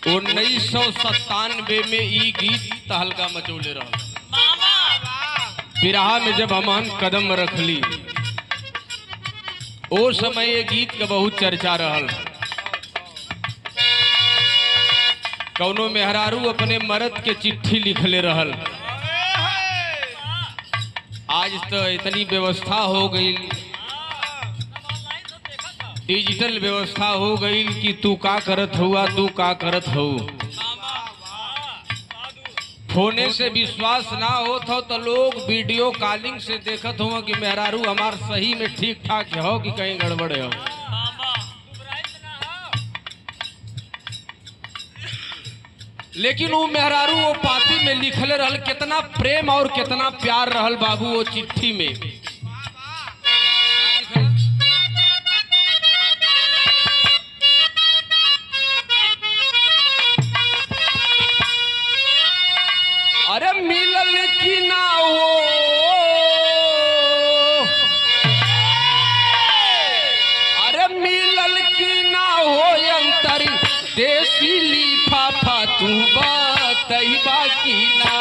उन्नीस सौ सत्तानवे में ई गीत तहलका मचौले रहल बिरहा में जब हमन कदम रखली ओ समय ये गीत के बहुत चर्चा रहल कौनो मेहरारू अपने मर्द के चिट्ठी लिखले रहल आज तो इतनी व्यवस्था हो गई डिजिटल व्यवस्था हो गई कि तू का करत हुआ तू का करत हो फोने से विश्वास ना होत हो तो लोग वीडियो कॉलिंग से देखत हो कि मेहरारू हमार सही में ठीक ठाक हो कि कहीं गड़बड़ हो लेकिन वो मेहरारू वो पाती में लिखले रहल कितना प्रेम और कितना प्यार रहल बाबू वो चिट्ठी में अरे मिलल की ना हो अरे मिलल की ना हो अंतर देसी लिफाफा तू बतई बाकी ना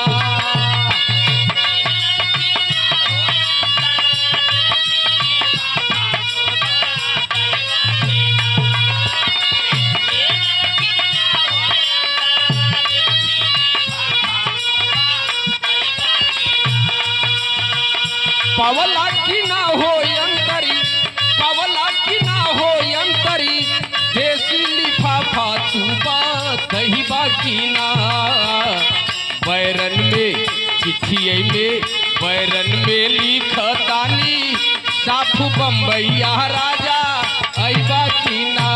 पवला की ना हो अंतरी पवला की ना हो अंतरी देसी लिफाफा तू बतई बाकी ना बैरन में चिट्ठिए में बैरन में लिखतानी साफ बम्बैया राजा ऐबा की ना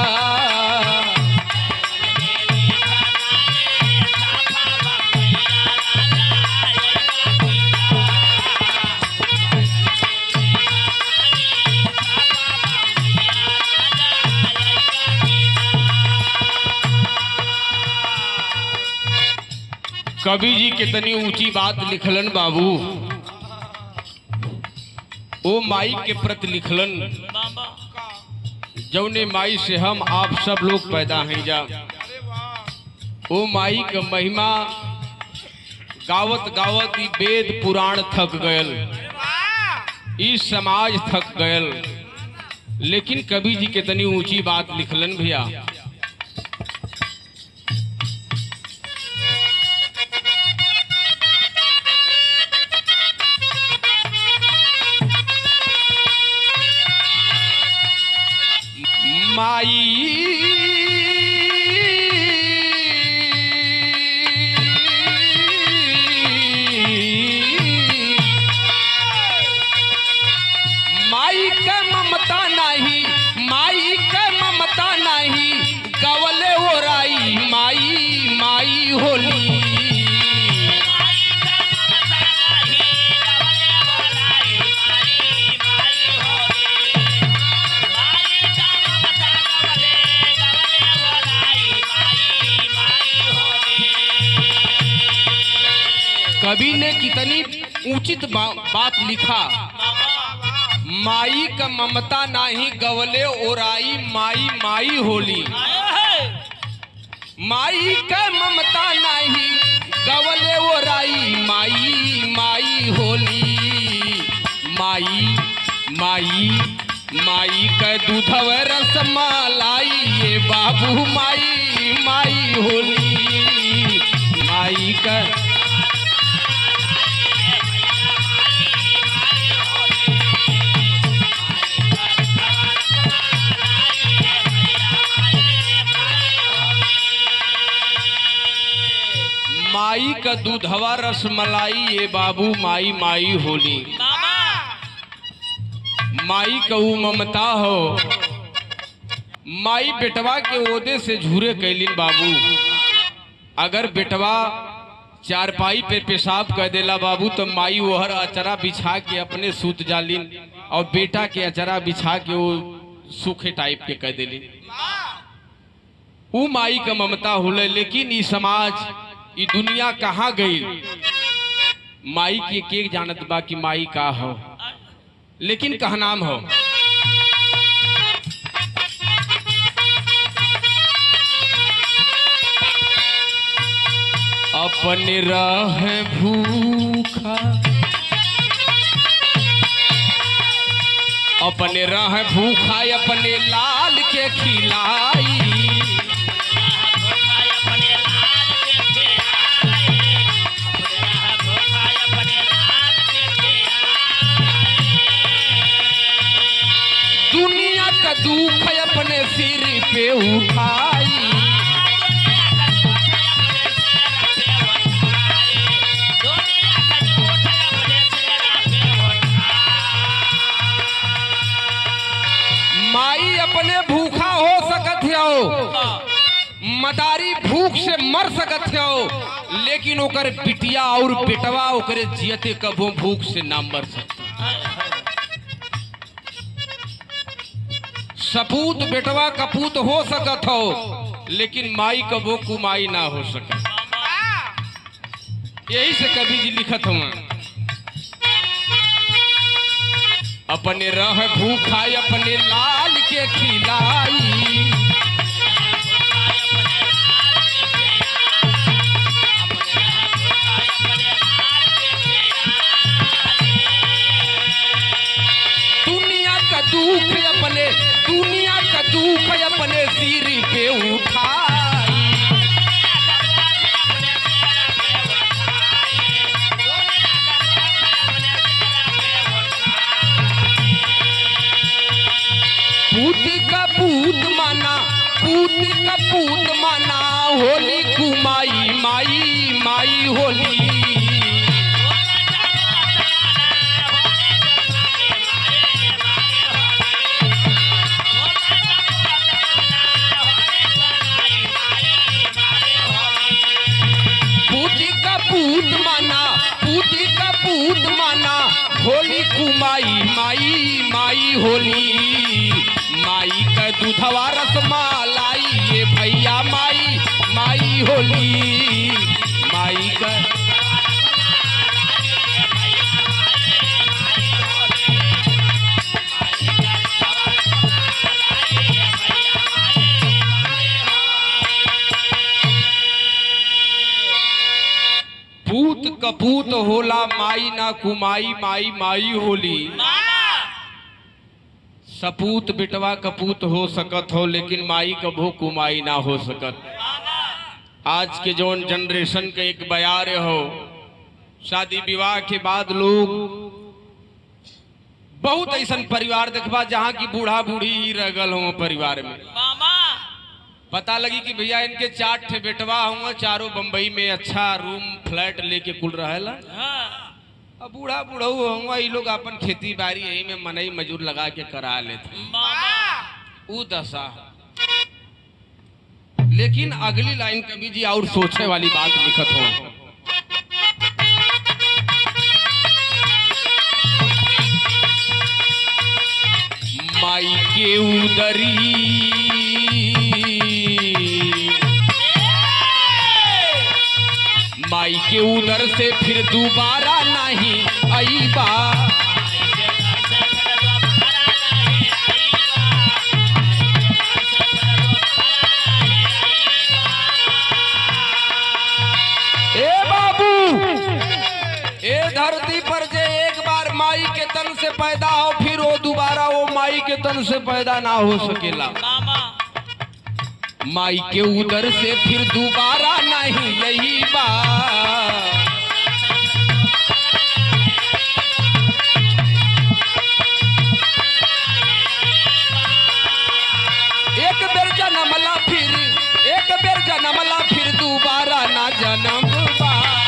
कवि जी कितनी ऊंची बात लिखलन बाबू ओ माई के प्रति लिखलन जौने माई से हम आप सब लोग पैदा हैं जा ओ माई का महिमा गावत गावत ई वेद पुराण थक गयल ई समाज थक गयल लेकिन कवि जी कितनी ऊंची बात लिखलन भैया माई माई के ममता नहीं माई के ममता नहीं गवले ओराई माई माई होली कवि ने कितनी उचित बा, बात लिखा माई का ममता नाही गवले ओराई माई माई होली माई का ममता नाही गवले ओराई माई माई होली माई माई माई का दूधव रस मलाई ये बाबू माई माई होली माई का माई का दूधवा रसमलाई ये बाबू माई माई होली माई का ऊ ममता हो माई बेटवा के ओदे से झूरे कैलिन बाबू अगर बेटवा चारपाई पे पेशाब कर देला बाबू तो माई ओहर अचरा बिछा के अपने सूत जालिन और बेटा के अचरा बिछा के वो सूखे टाइप के कर देलिन ऊ माई का ममता होले लेकिन ई समाज ई दुनिया कहाँ गई माई के के जानत बा कि माई का हो लेकिन कहा नाम हो अपने रह भूखा अपने रह भूखा अपने लाल के खिलाई दुनिया का दुख अपने सिर पे उठाई माई अपने भूखा हो सकत हो मदारी भूख से मर सकत हो लेकिन ओकर बिटिया और बेटवा ओकरे जियते कबो भूख से ना मर सकता सपूत बेटवा कपूत हो सकत हो लेकिन माई कबो कुमाई ना हो सकत यही से कवि जी लिखत हुआ अपने रह भूखा अपने लाल के खिलाई दुनिया का दुख अपने दुनिया का दुख अपने सिर पे उठाई पूत का पूत माना पूत का पूत माना होली कुमाई माई माई होली पूती का पूत माना पूती का पूत माना होली कुमाई माई माई होली माई का दूधवा रसमालाई ये भैया माई माई होली माई का पूत कपूत होला माई ना कुमाई माई माई होली सपूत बिटवा कपूत हो सकत हो लेकिन माई कभो कुमाई ना हो सकत आज के जौन जनरेशन के एक बयार हो शादी विवाह के बाद लोग बहुत ऐसा परिवार देखबा जहाँ की बूढ़ा बूढ़ी ही रह गल हो परिवार में पता लगी कि भैया इनके चार ठे बेटवा हुआ चारों बम्बई में अच्छा रूम फ्लैट लेके कुल रहेला अब बूढ़ा बूढ़ा हुआ ये लोग अपन खेती बाड़ी यही में मनई मजूर लगा के करा लेते ऊ दशा लेकिन अगली लाइन कवि जी और सोचे वाली बात लिखत हो माई के उदरी माई के उदर से फिर दोबारा नहीं आईबा ए बाबू ए धरती पर जे एक बार माई के तन से पैदा हो फिर वो दोबारा वो माई के तन से पैदा ना हो सकेला माई के उदर से फिर दोबारा नहीं यही बात एक बेर जनमला फिर एक बेर जनमला फिर दोबारा ना जन्म बा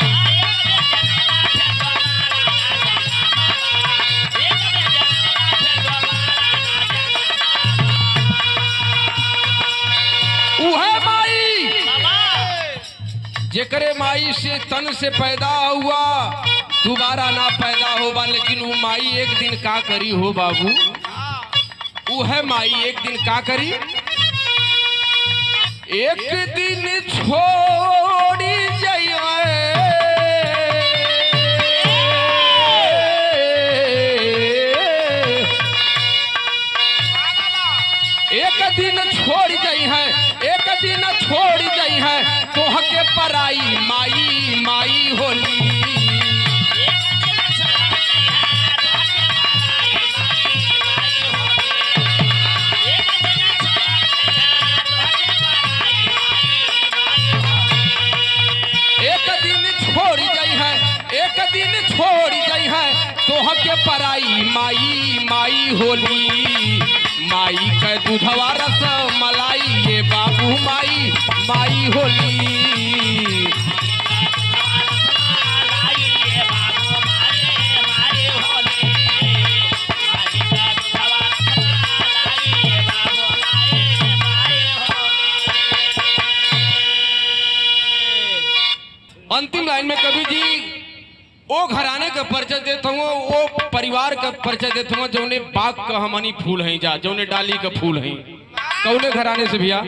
उहे माई जेकरे माई से तन से पैदा हुआ दोबारा ना पैदा होगा लेकिन वो माई एक दिन का करी हो बाबू उहे माई एक दिन का करी एक दिन छोड़ी जाइए एक दिन छोड़ गई है एक दिन छोड़ गई है तोह के पराई माई माई होली एक दिन छोड़ गई है एक दिन छोड़ गई है तोह के पराई माई माई होली माई के दूधवा रस मलाई ये बाबू माई माई होली अंतिम लाइन में कवि जी ओ घराने का परिचय देता हूँ वो परिवार का परिचय देता हूँ जौने बाग का हमनी फूल हैं जा जौने डाली का फूल हैं कौने घराने से भैया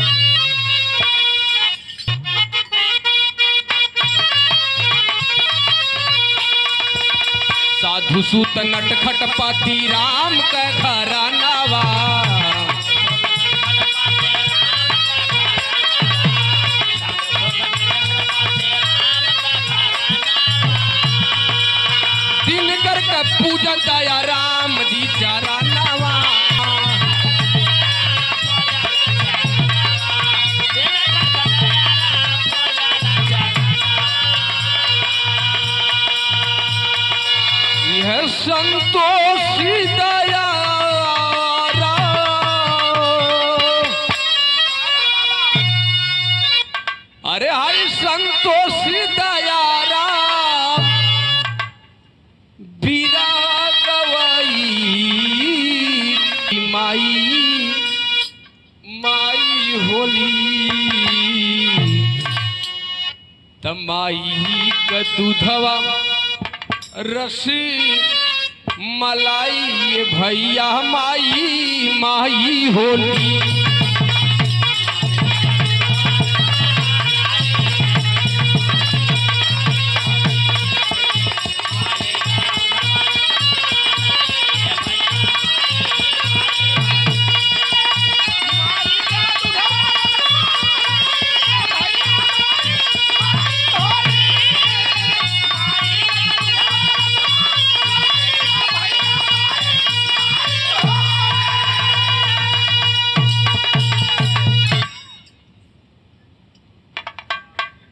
साधु सूत नटखट पाती राम का घरानावा दिनकर का पूजन दया राम जी चरनावा यह संतोषी दया राम। अरे हरि संतोषी दया राम बीरा गवाई माई माई होली तमाई का दूधवा रसी मलाई ये भैया माई माई होली